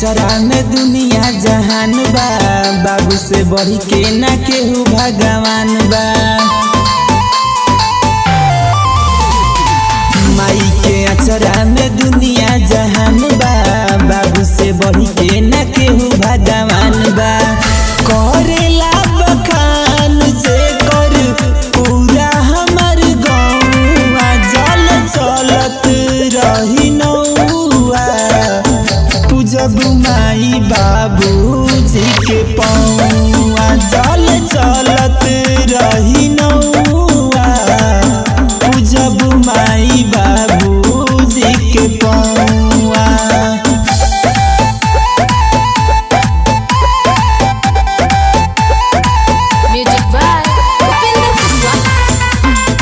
अचरा में दुनिया जहान बा बाबू से बढ़ी के ना केहू भगवान बा माई के अचरा में दुनिया जहान बा बाबू से बढ़ी के ना केहू भगवान बा करेला बखान से कर पूरा हमर गौवा जल चलत रही नौआ पूजब माई बाबूजी के पौआ जल चलत रही नौआ पूजब माई बाबूजी के पौआ Music by Upinder Kuswa.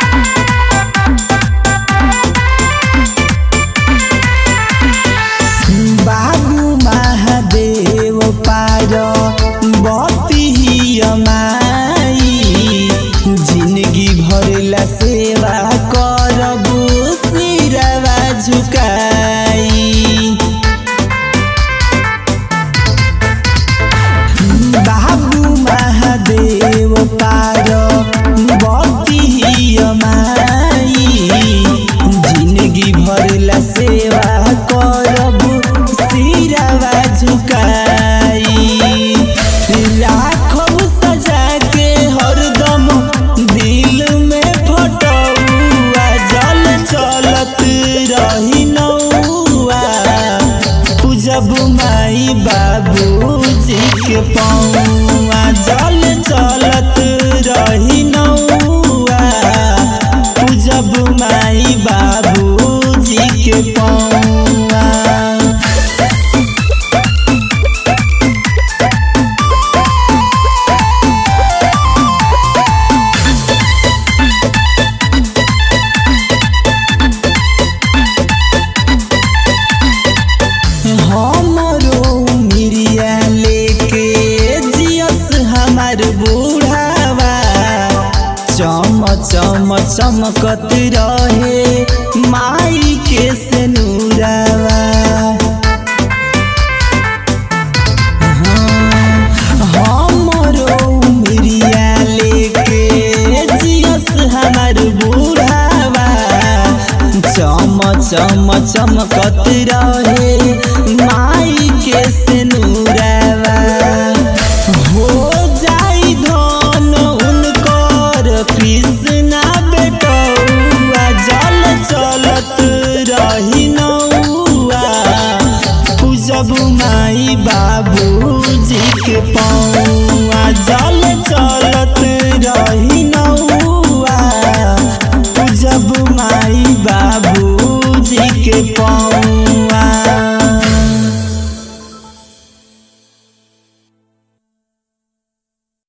बाबू महादेव पार बती माई जिंदगी भरला सेवा करबू सिरवा झुकाई बाबू महादेव पार बती माई जिंदगी भरला सेवा करबू सिरवा झुकाई राखब सजा के हरदम दिल में फटौआ जल चलत रही नौआ पूजब माई बाबूजी के पौआ जल चलत रही नौआ पूजब माई बाबूजी के पौआ हमरो मिरिया लेके जियस हमार बूढ़ावा चम चम चमकत रहे माई के सेनुरावा हमरो मिरिया लेके जियस हमार बूढ़ावा चम चम चमकत रहे